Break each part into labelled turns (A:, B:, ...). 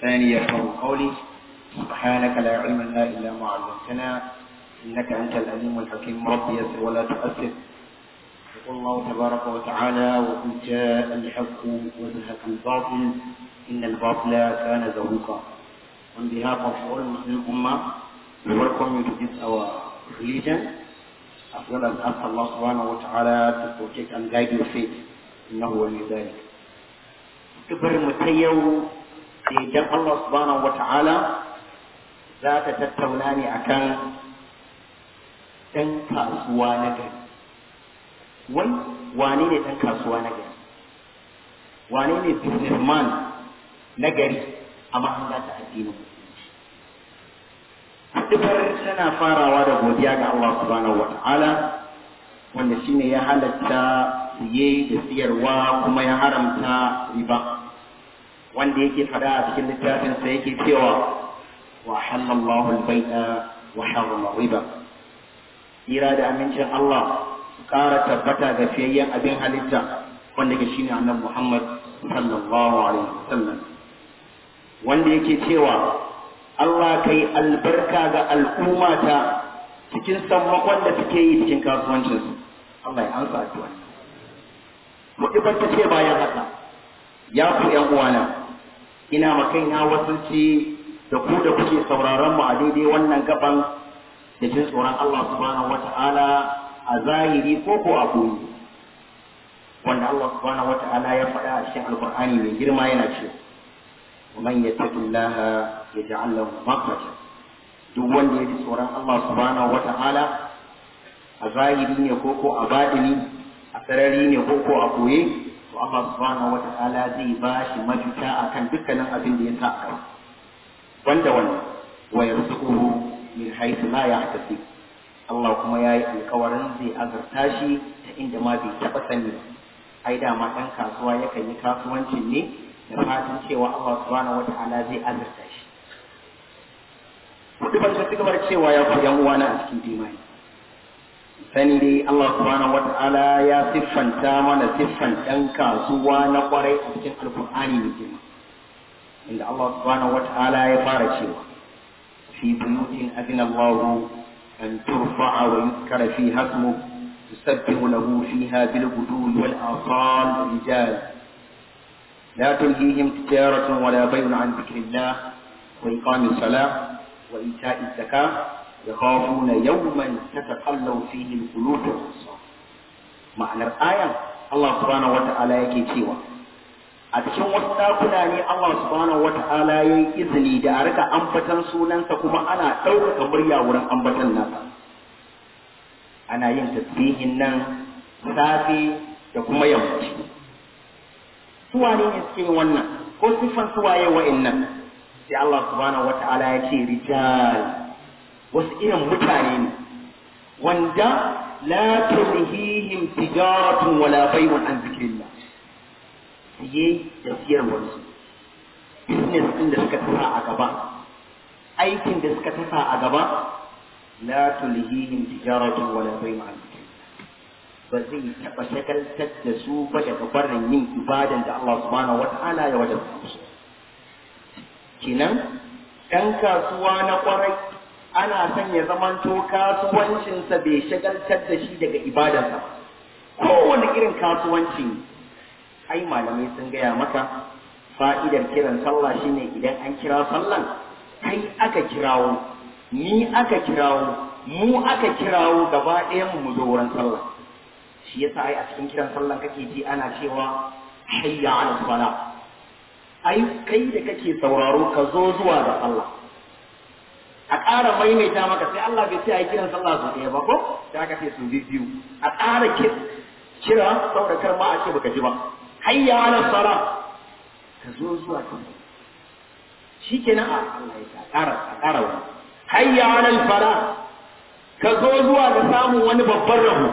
A: ولساني يفقه قولي سبحانك لا علم لنا إلا ما علمتنا إنك أنت الأليم الحكيم رب يسر ولا تؤثر يقول الله تبارك وتعالى وقل جاء الحق وزهق الباطل إن الباطل كان زهوقا On behalf of all Muslim Ummah, we welcome you to this our religion, as well as ask Allah subhanahu wa ta'ala to protect and guide your faith. إنه ولي ذلك. Kibar mu ta yau da idan Allah subhanahu wa ta'ala za ta tattauna ne akan ɗan kasuwa na gari. Wai wane ne ɗan kasuwa na gari? Wane ne businessman na gari a mahanga ta addinin musulunci? Dubar tana farawa da godiya ga Allah subhanahu wa ta'ala wanda shine ya halatta siye da siyarwa kuma ya haramta riba wanda yake fada a cikin littafinsa yake cewa wa halallahu al-bai'a wa harrama riba ira da amincin Allah su kara tabbata ga fiyayyen abin halitta wanda ke shine annabi Muhammad sallallahu alaihi wasallam wanda yake cewa Allah kai albarka ga al'ummata cikin sammakon da suke yi cikin kasuwancinsu Allah ya ansa addu'a mutubar ta ce bayan haka ya ku ’yan uwana ina makaina wasulci da ku da kuke sauraron mu a daidai wannan gaban da jin tsoron Allah subhanahu wata'ala a zahiri ko ko a koyi wanda Allah subhanahu wata'ala ya faɗa a cikin alkur'ani mai girma yana ce ومن يتق الله يجعل له مخرجا duk wanda ya ji tsoron Allah subhanahu wata'ala a zahiri ne ko ko a baɗini a sarari ne ko ko a koye to Allah subhanahu wa ta'ala zai ba shi mafita akan dukkanin abin da ya sa a gaba wanda wannan wa yarzuquhu min haythu la yahtasib Allah kuma yayi alkawarin zai azurta shi ta inda ma bai taba sani ba ai da ma dan kasuwa yakan yi kasuwancin ne da fatan cewa Allah subhanahu wa ta'ala zai azurta shi Kudu ban ci gaba cewa ya ku yan uwana a cikin imani sani dai Allah subhanahu wata'ala ya siffanta mana siffan ɗan kasuwa na kwarai a cikin alkur'ani mai girma inda Allah subhanahu wata'ala ya fara cewa fi buyutin adina Allah an turfa'a wa yuzkara fi hasmu yusabbihu lahu fiha bil ghudwi wal asal rijal لا تلهيهم تجارة ولا بيع عن ذكر الله وإقام الصلاة وإيتاء الزكاة يخافون يوما تتقلب فيه القلوب والأبصار معنى الآية الله سبحانه وتعالى yake cewa a cikin wasu ɗakuna ne Allah subhanahu wa ta'ala ya yi izini da a rika ambatan sunansa kuma ana ɗaukaka murya wurin ambatan nasa ana yin tasbihin nan safe da kuma yammaci suwane ne suke yin wannan ko siffan suwaye wa'innan sai Allah subhanahu wa ta'ala ya ce rijal wasu irin mutane ne wanda la tulhihim tijaratun wala bai'un an zikrillah siye da siyarwarsu business din da suka tasa a gaba aikin da suka tasa a gaba la tulhihim tijaratun wala bai'un an zikrillah ba zai taɓa shagaltar da su ba daga barin yin ibadan da Allah subhanahu wa ta'ala ya wajabta musu kenan ɗan kasuwa na ƙwarai ana son ya zamanto kasuwancinsa bai shagaltar da shi daga ibadarsa kowane irin kasuwanci ai malamai sun gaya maka fa'idar kiran sallah shine idan an kira sallan kai aka kirawo ni aka kirawo mu aka kirawo gaba ɗayan mu zo wurin sallah shi yasa ai a cikin kiran sallan kake ji ana cewa hayya ala salah ai kai da kake sauraro ka zo zuwa da Allah a ƙara maimaita maka sai Allah bai ce a yi kiran sallah su ɗaya ba ko sai aka ce su biyu a ƙara kira saboda kar ma a ce baka ji ba hayya ala sala ka zo zuwa ka shi kenan a Allah ya ƙara a ƙara wani hayya ala fara ka zo zuwa ga samun wani babban rabo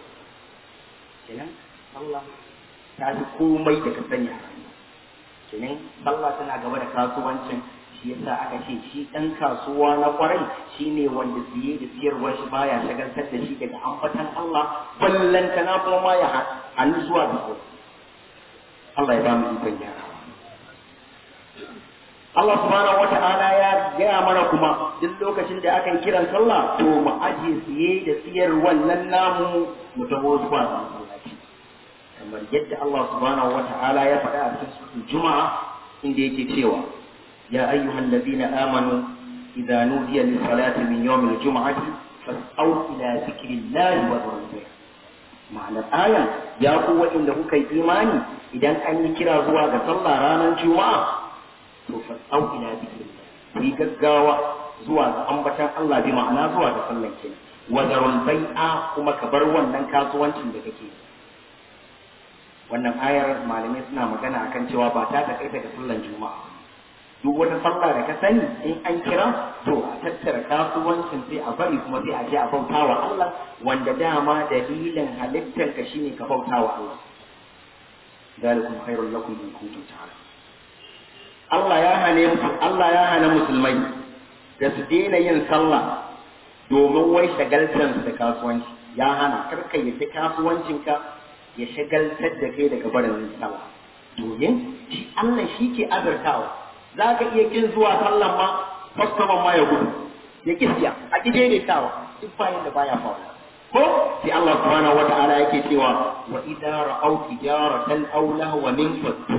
A: kenan Allah ta fi komai da ka sanya a rayuwa kenan sallah tana gaba da kasuwancin shi yasa aka ce shi ɗan kasuwa na kwarai shine wanda siye da siyarwar shi baya shagaltar da shi daga ambatan Allah ballantana kuma ma ya hannu zuwa da su Allah ya ba mu ikon gyara Allah subhanahu wata'ala ya gaya mana kuma duk lokacin da aka yi kiran sallah to mu aje siye da siyar wannan namu mu taho zuwa masallaci kamar yadda Allah subhanahu wata'ala ya faɗa a cikin suratul juma'a inda yake cewa ya ayyuhal ladina amanu idza nudiya lis salati min yawmil jum'ati fas'au ila zikrillahi wa dhikrihi ma'anar ayan ya ku waɗanda kuka yi imani idan an yi kira zuwa ga sallah ranar juma'a to fas'au ila zikrillah ku yi gaggawa zuwa ga ambatan Allah bi ma'ana zuwa ga sallan kenan wa zarul bai'a kuma ka bar wannan kasuwancin da kake wannan ayar malamai suna magana akan cewa ba ta takaita ga sallan juma'a duk wata sallah da ka sani in an kira to a tattara kasuwancin sai a bari kuma sai a je a bauta wa Allah wanda dama dalilin halittar ka shine ka bauta wa Allah dalikum khairul lakum in kuntum ta'lamun Allah ya hane Allah ya hana musulmai da su daina yin sallah domin wai shagaltar da kasuwanci ya hana karka ya fi kasuwancinka ya shagaltar da kai daga barin sallah domin shi Allah shi ke azurtawa za ka iya kin zuwa sallan ma kwastoman ma ya gudu ya ki siya a ki daidaitawa duk bayan da baya faruwa ko sai Allah subhanahu wa ta'ala yake cewa wa idza ra'aw tijaratan aw lahwa min faddu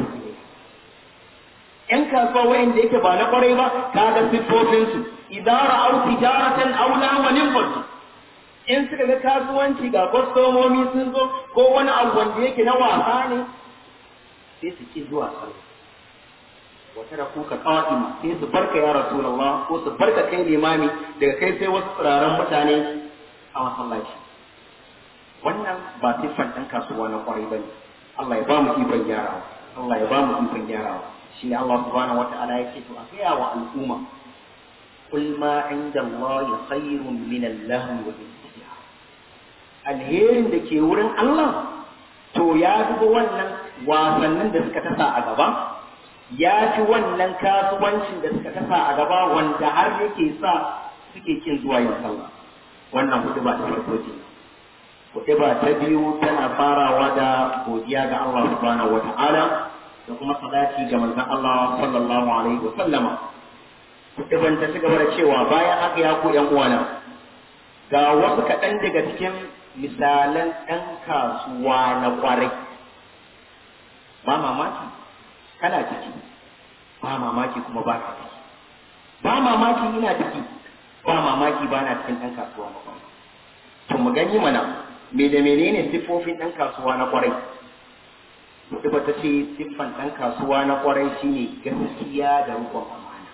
A: yan kasuwa wayanda yake ba na kwarai ba kaga siffofin su idza ra'aw tijaratan aw lahwa min faddu in suka ga kasuwanci ga kwastomomi sun zo ko wani abu wanda yake na wasa ne sai su ki zuwa sallah wata da kuka ƙa'ima sai su barka ya rasulullah ko su barka kai limami daga kai sai wasu tsiraran mutane a masallaci wannan ba siffan ɗan kasuwa na ƙwarai ba ne Allah ya ba mu ikon gyarawa Allah ya ba mu ikon gyarawa shi ne Allah subhanahu wa ta'ala ya ce to a gaya wa al'umma qul ma inda Allah khairun min al-lahwi wa alherin da ke wurin Allah to ya fi wannan wasannin da suka tasa a gaba ya fi wannan kasuwancin da suka kasa a gaba wanda har yake sa suke kin zuwa yin sallah wannan hudu ba ta farko ce hudu ba ta biyu tana farawa da godiya ga Allah subhanahu wata'ala da kuma salati ga manzon Allah sallallahu alaihi wa sallama hudu ban ta cigaba da cewa bayan haka ya ku yan uwana ga wasu kaɗan daga cikin misalan ɗan kasuwa na kwarai ba mamaki kana ciki ba mamaki kuma ba ka ciki ba mamaki ina ciki ba mamaki ba na cikin ɗan kasuwa na kwarai to mu gani mana me da menene siffofin ɗan kasuwa na kwarai Mutu ba ta ce siffan ɗan kasuwa na kwarai shine gaskiya da rukun amana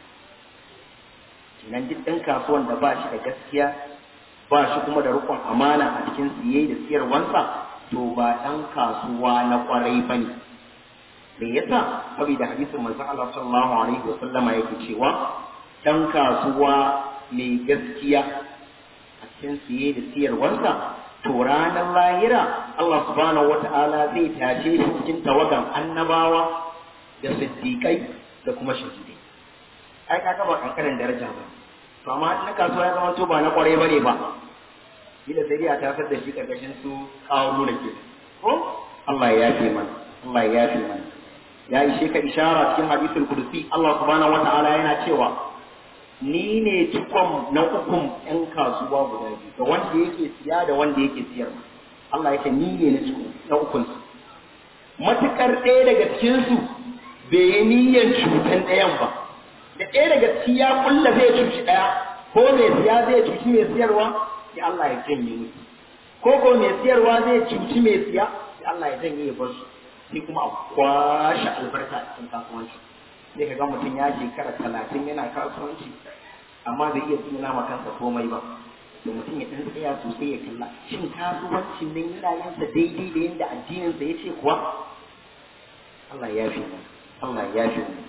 A: kenan duk ɗan kasuwan da ba shi da gaskiya ba shi kuma da rukun amana a cikin siye da siyarwansa to ba ɗan kasuwa na kwarai ba ne me yasa saboda hadisin manzo Allah sallallahu alaihi wa sallama yake cewa dan kasuwa mai gaskiya a cikin siye da siyarwarsa to ranar lahira Allah subhanahu wata'ala zai tashe shi cikin tawagan annabawa da siddiƙai da kuma shahidai ai kaga ba kankanin daraja ba to amma na kasuwa ya zama to ba na kwarai bane ba kila sai dai a tasar da shi karkashin su kawo da ke ko Allah ya yafe mana Allah ya yafe mana ya ishe ka ishara cikin hadisul kursi Allah subhanahu wata'ala yana cewa ni ne cikon na ukun yan kasuwa guda biyu da wanda yake siya da wanda yake siyarwa Allah yake ni ne na cikon na ukun su matukar ɗaya daga cikin su bai yi niyyar cutan ɗayan ba da ɗaya daga ciki ya kulla zai cuci ɗaya ko mai siya zai cuci mai siyarwa sai Allah ya janye musu ko ko mai siyarwa zai cuci mai siya sai Allah ya janye ya bar su sai kuma a kwashe albarka a cikin kasuwanci sai ka ga mutum ya shekara talatin yana kasuwanci amma bai iya tsina ma kansa komai ba da mutum ya ɗan tsaya sosai ya kalla shin kasuwancin nan yana yansa daidai da yadda addininsa ya ce kuwa Allah ya fi mu Allah ya fi mu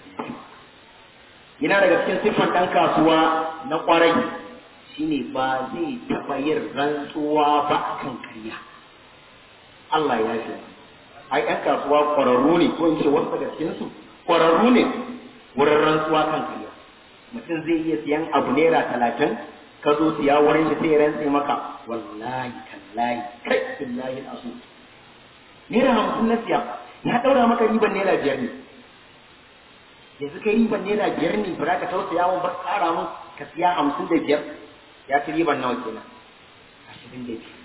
A: yana daga cikin siffar ɗan kasuwa na ƙwarai shine ba zai taɓa yin rantsuwa ba akan karya Allah ya fi mu ai ɗan kasuwa ƙwararru ne ko in ce wasu daga cikinsu ƙwararru ne wurin rantsuwa kan kariya mutum zai iya siyan abu naira talatin ka zo siya wurin shi sai ya rantse maka wallahi kallahi kai billahi asu naira hamsin na siya ya ɗaura maka riban naira biyar ne yanzu kai riban naira biyar ne ba za ka tausaya mun ba ƙara mun ka siya hamsin da biyar ya ci riban nawa kenan ashirin da biyar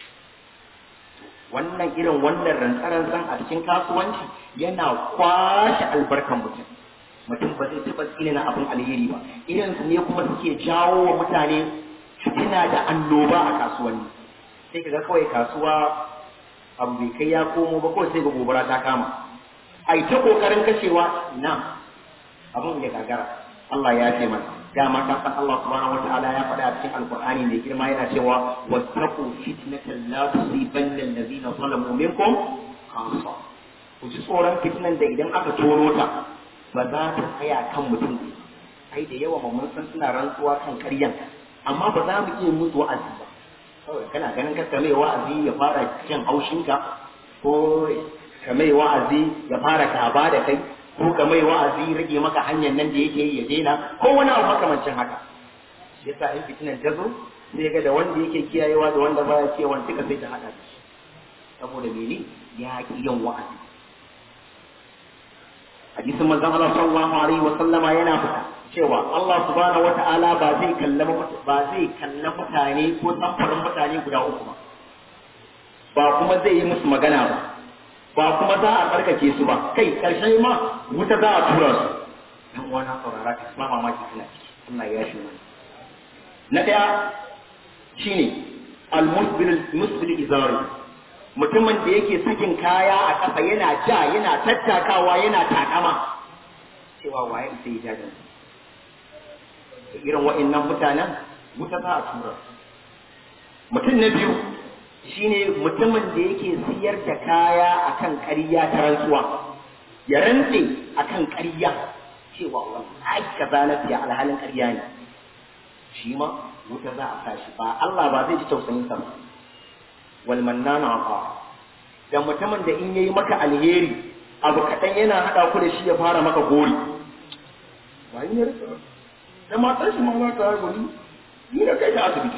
A: wannan irin wannan rantsarantsan a cikin kasuwanci yana kwashe albarkan mutum mutum ba zai taɓa tsina abin alheri ba irin su ne kuma suke jawo wa mutane fitina da annoba a kasuwanni sai kaga kawai kasuwa abu bai kai ya komo ba kawai sai ga gobara ta kama ai ta kokarin kashewa ina abin ya gagara Allah ya ce mana dama ka san Allah subhanahu wataala ya faɗa a cikin alqur'ani mai girma yana cewa wattaqu fitnatan la tusibanna allazina zalamu minkum khassa ku ji tsoron fitnan da idan aka tono ta ba za ta tsaya kan mutum ai da yawa mun san suna rantsuwa kan karyan amma ba za mu iya musu wa'azi ba kawai kana ganin ka mai wa'azi ya fara jin haushinka ko ka mai wa'azi ya fara kaba da kai ko ka mai wa'azi rage maka hanyar nan da yake yi ya daina ko wani abu makamancin haka shi yasa in fitinan ta zo sai ga da wanda yake kiyayewa da wanda baya kiyayewa duka sai ta hada da shi saboda mene ya ki yin wa'azi hadisin manzon Allah sallallahu alaihi wa sallama yana fita cewa Allah subhanahu wata'ala ba zai kalla ba zai kalla mutane ko samfurin mutane guda uku ba ba kuma zai yi musu magana ba ba kuma za a tsarkake su ba kai karshen ma wuta za a tura su dan wani saurara ka ma mamaki suna ciki Allah ya shi mana na daya shine al-musbil musbil izari mutumin da yake sakin kaya a kafa yana ja yana tattakawa yana takama cewa waye sai ya ja da irin wa'annan mutanen wuta za a tura mutum na biyu shine mutumin da yake siyar da kaya akan ƙarya ta rantsuwa ya rantse akan ƙarya cewa wallahi kaza na siya alhalin ƙarya ne shi ma wuta za a tashi ba Allah ba zai ji tausayin sa ba wal mannana aqa da mutumin da in yayi maka alheri abu kaɗan yana haɗa ku da shi ya fara maka gori ba yin yarda da matar shi ma za ta haihu ni ni da kai ta asibiti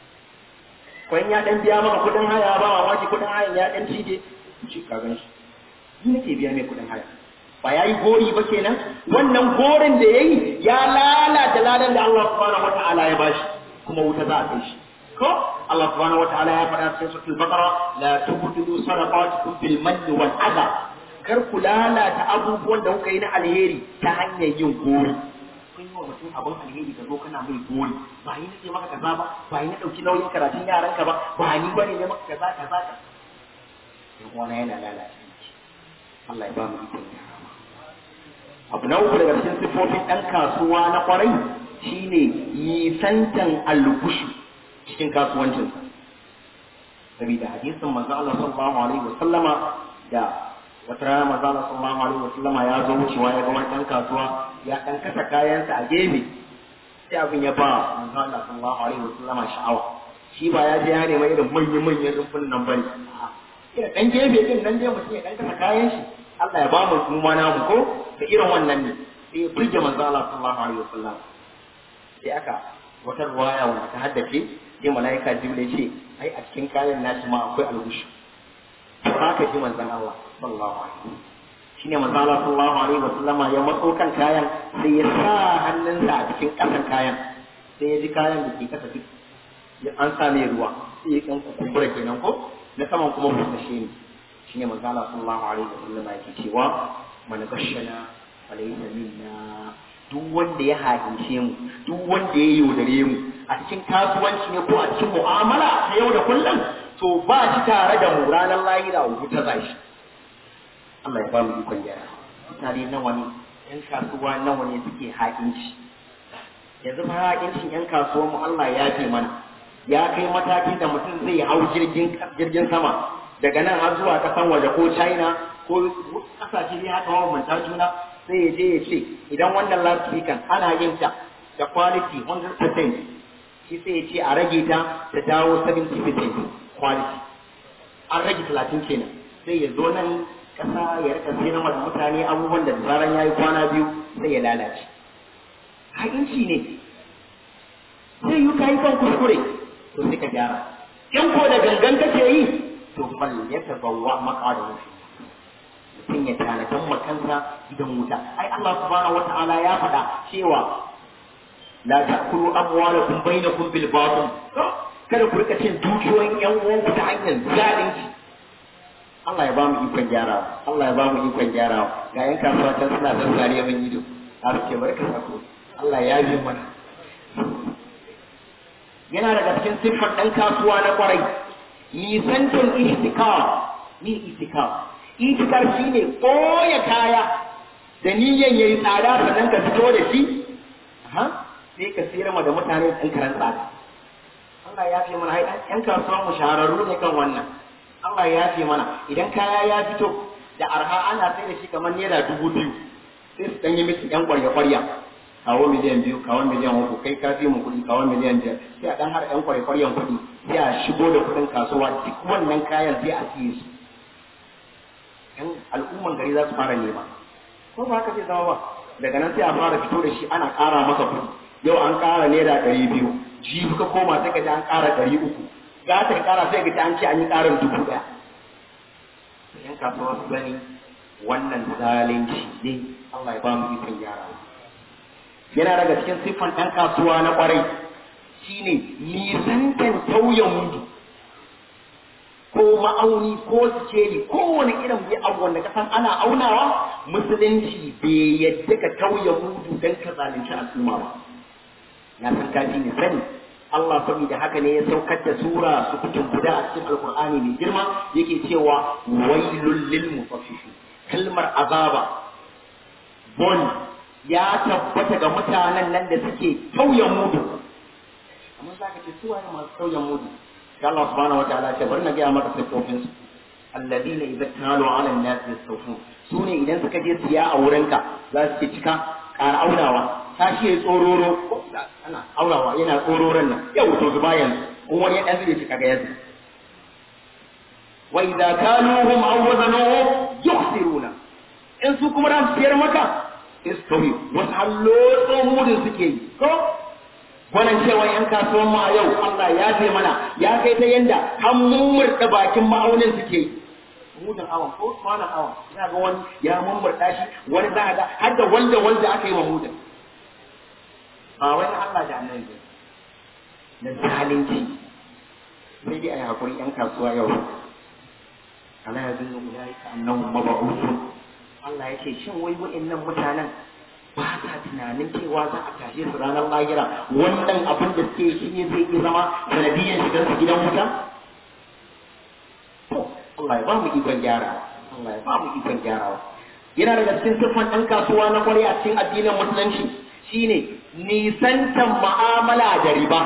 A: kwan ya dan biya maka kudin haya ba mamaki kudin hayan ya dan cije shi ka gan shi ni nake biya mai kudin haya ba ya yi gori ba kenan wannan gorin da ya yi ya lalata ladan da Allah subhanahu wata'ala ya bashi kuma wuta za a kai shi ko Allah subhanahu wata'ala ya faɗa cikin suratul baqara la tubtilu sadaqatukum bil manni wal adha kar ku lalata abubuwan da kuka yi na alheri ta hanyar yin gori kun yi wa mutum abin alheri ka zo kana mai gori ba yi nake maka kaza ba ba yi na ɗauki nauyin karatun yaranka ba ba ni bane ne maka kaza kaza ka yan uwana yana lalace Allah ya ba mu ikon abu na uku daga cikin siffofin ɗan kasuwa na kwarai shine yisantan algushu cikin kasuwancinsa saboda hadisin manzo Allah sallallahu alaihi wa sallama da wata rana manzo Allah sallallahu alaihi wa sallama ya zo wucewa ya ga wani ɗan kasuwa ya ɗan kasa kayansa a gefe sai abin ya ba manzo Allah sallallahu alaihi wa sallama sha'awa shi ba ya je ya nema irin manyan manyan rumfun nan bane a'a ɗan gefe din nan dai mutum ya ɗan kasa kayan shi Allah ya ba mu kuma namu ko da irin wannan ne sai burge manzo Allah sallallahu alaihi wasallam sai aka wata ruwaya wanda ta haddace sai malaika jibril ce ai a cikin kayan nashi ma akwai algushi to haka ji manzon Allah sallallahu alaihi shine manzo Allah sallallahu alaihi wasallam ya matso kan kayan sai ya sa hannunsa a cikin kasan kayan sai ya ji kayan da ke kasa duk an sa mai ruwa sai ya kan kumbura kenan ko na saman kuma busashe ne shine manzo Allah sallallahu alaihi wasallam yake cewa man gashana falaysa minna duk wanda ya hakince mu duk wanda ya yaudare mu a cikin kasuwanci ne ko a cikin mu'amala ta yau da kullum to ba shi tare da mu ranar lahira wuta za shi Allah ya ba mu ikon gyara mutane nawa ne yan kasuwa nawa ne suke hakinci yanzu fa hakincin yan kasuwan mu Allah ya ce mana ya kai matakin da mutum zai hau jirgin jirgin sama daga nan har zuwa kasan waje ko china ko kasashe ne haka mabambanta juna sai ya je ya ce idan wannan loudspeaker ana yin ta da quality 100% shi sai ya ce a rage ta ta dawo 70% quality an rage 30 kenan sai ya zo nan kasa ya rika sayar da mutane abubuwan da zaran ya yi kwana biyu sai ya lalace haƙinci ne sai yi ka yi kan kuskure to sai ka gyara in ko da gangan kake yi to fal ya tabawwa maqadahu mutum ya tanadan ma kansa gidan wuta ai Allah subhanahu wata'ala ya faɗa cewa la ta'kulu amwalakum bainakum bil batil kada ku rika cin dukiyoyin yan uwanku ta hanyar zalunci Allah ya ba mu ikon gyarawa Allah ya ba mu ikon gyarawa ga yan kasuwa can suna zazzare min ido a suke barka sako Allah ya yi mana yana daga cikin siffar ɗan kasuwa na kwarai nisantar itikar ni itikar itikar shine koya kaya da niyyan yayi tsada sannan ka fito da shi ha sai ka sayar ma da mutane ɗan karan tsada Allah ya fi mana ɗan kasuwa mu shahararru ne kan wannan Allah ya fi mana idan kaya ya fito da arha ana sai da shi kamar naira dubu biyu sai su ɗan yi miki ɗan ƙwarya-ƙwarya kawo miliyan biyu kawo miliyan uku kai ka fi mu kuɗi kawo miliyan biyar sai a ɗan har ɗan ƙwarya-ƙwaryan kuɗi sai a shigo da kuɗin kasuwa duk wannan kayan sai a siye su ɗan al'umman gari za su fara nema ko ba haka zai zama ba daga nan sai a fara fito da shi ana ƙara masa kuɗi yau an ƙara naira ɗari biyu jibi ka koma sai ka ji an ƙara ɗari uku za ta ƙara sai ka ji an ce an yi ƙarin dubu ɗaya yan kasuwa su gani wannan zalunci ne Allah ya ba mu ikon gyara yana daga cikin siffan ɗan kasuwa na ƙwarai shine nisantan tauyen mudu ko ma'auni ko sikeli ko wani irin bi abu wanda ka san ana aunawa musulunci bai yadda ka tauye mudu don ka zalunci al'umma ba na san kafi ne sani Allah saboda haka ne ya saukar da sura su kucin guda a cikin alkur'ani mai girma yake cewa wailul lil mutaffifin kalmar azaba bon ya tabbata ga mutanen nan da suke tauyen mudu amma za ka ce su waye masu tauyen mudu sai Allah subhanahu wa ta'ala ce bari na gaya maka siffofin su alladina idza talu ala an-nas yastawfun su ne idan suka je siya a wurinka za su ce cika ƙara aunawa tashi ya tsororo ana aurawa yana tsororon nan yau to zuba yanzu in wani ya ɗan zai cika ga yanzu wa idza kaluhum aw wazanuhum yukhsiruna in su kuma ran siyar maka istomi wasu hallo mudin suke yi ko wannan cewa yan kasuwan mu a yau Allah ya ce mana ya kai ta yanda har mummurta bakin ma'aunin suke yi mudin awan ko kwanan awan za ga wani ya mummurta shi wani za ga har da wanda wanda aka yi wa mudin ba wani Allah da annabi na zalunci sai dai a yi hakuri yan kasuwa yau ala ya zunnu ulaika annahum mab'uthun Allah ya ce shin wai wa'annan mutanen ba sa tunanin cewa za a tashe su ranar lahira wannan abin da suke shi ne zai iya zama sanadiyyar shigar su gidan wuta Allah ya ba mu ikon gyarawa Allah ya ba mu ikon gyarawa yana daga cikin siffan ɗan kasuwa na kwarai a cikin addinin musulunci shine nisantan ma'amala da riba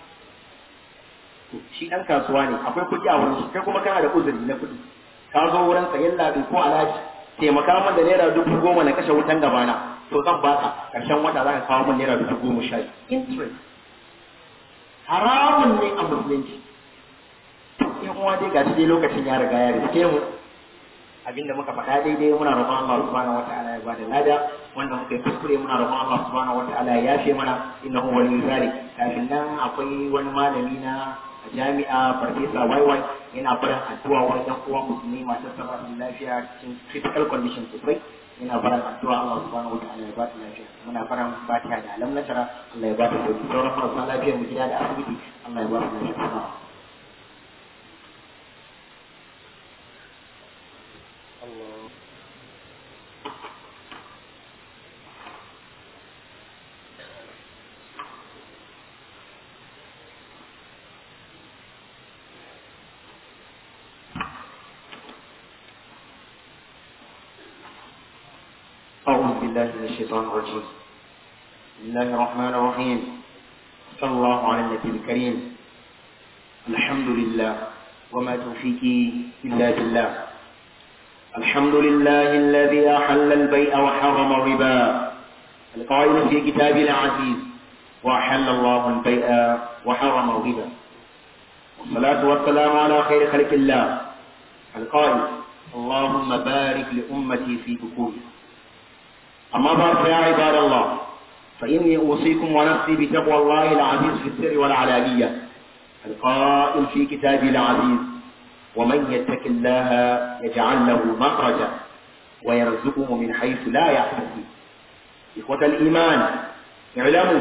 A: shi ɗan kasuwa ne akwai kuɗi a wurin shi kai kuma kana da uzuri na kuɗi ka zo wurin sayan labi ko alhaji taimaka min da naira dubu goma na kashe wutan gabana to zan baka karshen wata za ka kawo min naira dubu goma sha interest haramun ne a musulunci in uwa dai gashi dai lokacin ya riga ya riske mu abinda muka faɗa daidai muna roƙon Allah subhanahu wataala ya bada lada wanda muka yi kuskure muna roƙon Allah subhanahu wataala ya yafe mana innahu waliyyu zalik kafin nan akwai wani malami na jami'a farfesa waiwai yana barin addu'a wa ɗan uwa musulmi masu saba da lafiya cikin critical condition sosai yana barin addu'a Allah subhanahu wataala ya ba ta lafiya muna barin fatiha da alam nasara Allah ya ba ta sauki sauran marasa lafiyar mu gida da asibiti Allah ya ba su lafiya Allah أعوذ بالله من الشيطان الرجيم بسم الله الرحمن الرحيم صلى الله على النبي الكريم الحمد لله وما توفيقي إلا بالله الحمد لله الذي أحل البيع وحرم الربا القائل في كتابه العزيز وأحل الله البيع وحرم الربا والصلاة والسلام على خير خلق الله القائل اللهم بارك لأمتي في بكورها أما بعد فيا عباد الله فإني أوصيكم ونفسي بتقوى الله العزيز في السر والعلانية القائل في كتابه العزيز ومن يتق الله يجعل له مخرجا ويرزقه من حيث لا يحتسب إخوة الإيمان اعلموا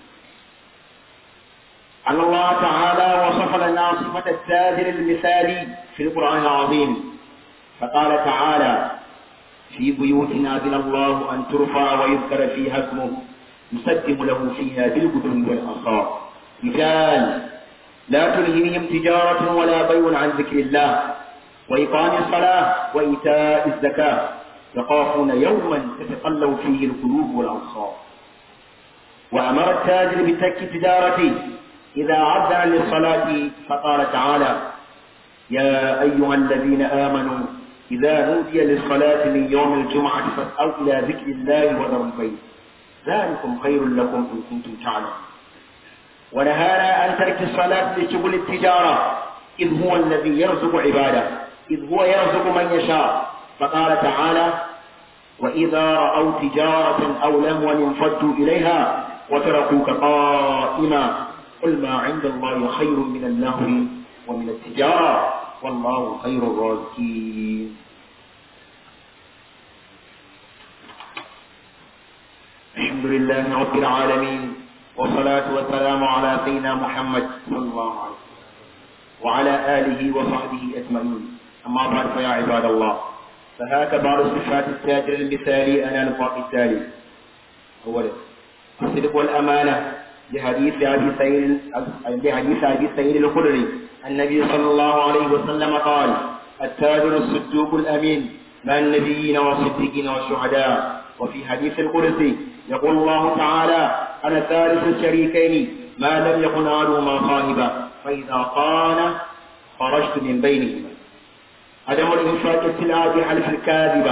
A: أن الله تعالى وصف لنا صفة التاجر المثالي في القرآن العظيم فقال تعالى في بيوتنا أذن الله أن ترفع ويذكر فيها اسمه يسدم له فيها بالغدو والأصال رجال لا تلهيهم تجارة ولا بيع عن ذكر الله وإقام الصلاة وإيتاء الزكاة يخافون يوما تتقلب فيه القلوب والأبصار وأمر التاجر بترك تجارته إذا عدنا للصلاة فقال تعالى يا أيها الذين آمنوا إذا نودي للصلاة من يوم الجمعة فاسألوا إلى ذكر الله وذروا البيت ذلكم خير لكم إن كنتم تعلمون ونهانا عن ترك الصلاة لشغل التجارة إذ هو الذي يرزق عباده إذ هو يرزق من يشاء فقال تعالى وإذا رأوا تجارة أو لهوا انفضوا إليها وتركوك قائما قل ما عند الله خير من اللهو ومن التجارة والله خير الرازقين الحمد لله رب العالمين والصلاة والسلام على سيدنا محمد صلى الله عليه وسلم وعلى آله وصحبه أجمعين أما بعد فيا عباد الله فهاك بعض صفات التاجر المثالي أنا الفاق التالي أولا الصدق والأمانة لحديث أبي سعيد لحديث أبي سعيد الخدري النبي صلى الله عليه وسلم قال التاجر الصدوق الأمين مع النبيين والصديقين والشهداء وفي حديث القدسي يقول الله تعالى أنا ثالث الشريكين ما لم يكن أحدهما صاحبا فإذا قال خرجت من بينهما عدم الإنفاق السلعة بحلف الكاذبة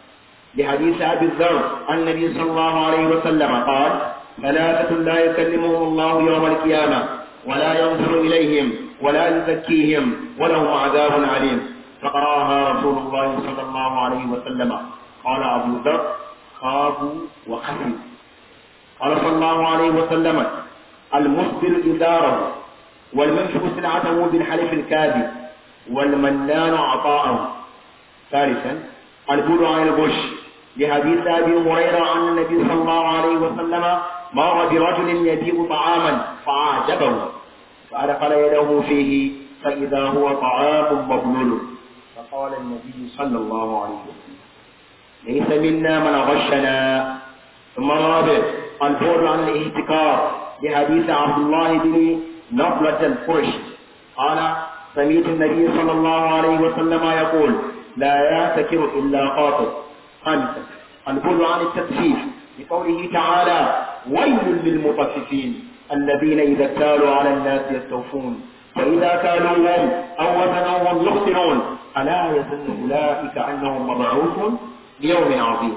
A: لحديث أبي الذر النبي صلى الله عليه وسلم قال ثلاثة لا يكلمهم الله يوم القيامة ولا ينظر إليهم ولا يزكيهم ولهم عذاب عليم فقراها رسول الله صلى الله عليه وسلم قال أبو ذر خابوا وخسروا قال صلى الله عليه وسلم المسبل إزاره والمنفق سلعته بالحلف الكاذب والمنان عطاءه ثالثا البول عن الغش لحديث ابي هريره عن النبي صلى الله عليه وسلم مر برجل يبيع طعاما فعجبه فادخل يده فيه فاذا هو طعام مبلول فقال النبي صلى الله عليه وسلم ليس منا من غشنا ثم الرابع البعد عن الاهتكار لحديث عبد الله بن نقلة الفرش قال سمعت النبي صلى الله عليه وسلم يقول لا يعتكر إلا قاطر خامسا البعد عن التطفيف لقوله تعالى ويل للمطففين الذين إذا اكتالوا على الناس يستوفون وإذا كالوهم أو وزنوهم يخسرون ألا يظن أولئك أنهم مبعوثون ليوم عظيم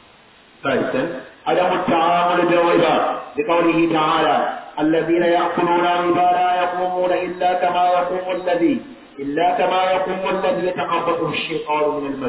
A: ثالثا عدم التعامل بالربا لقوله تعالى الذين يأكلون الربا لا يقومون إلا كما يقوم الذي إلا كما يقوم الذي يتقبضه الشيطان من المس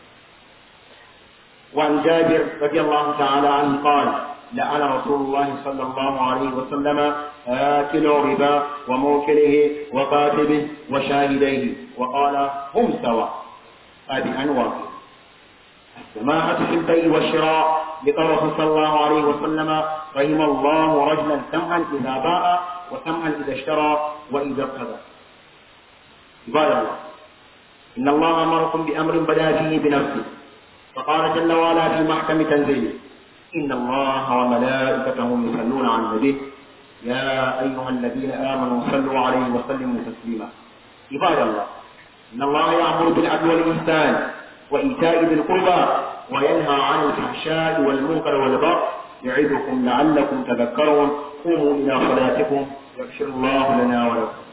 A: وعن جابر رضي الله تعالى عنه قال لعن رسول الله صلى الله عليه وسلم آكل الربا وموكله وكاتبه وشاهديه وقال هم سواء هذه أنواع السماحة في البيع والشراء لقوله صلى الله عليه وسلم رحم الله رجلا سمعا إذا باع وسمعا إذا اشترى وإذا اقتدى عباد الله إن الله أمركم بأمر بدا فيه بنفسه فقال جل وعلا في محكم تنزيله إن الله وملائكته يصلون على النبي يا أيها الذين آمنوا صلوا عليه وسلموا تسليما عباد الله إن الله يأمر بالعدل والإحسان وإيتاء ذي القربى وينهى عن الفحشاء والمنكر والبغي يعظكم لعلكم تذكرون قوموا إلى صلاتكم يغفر الله لنا ولكم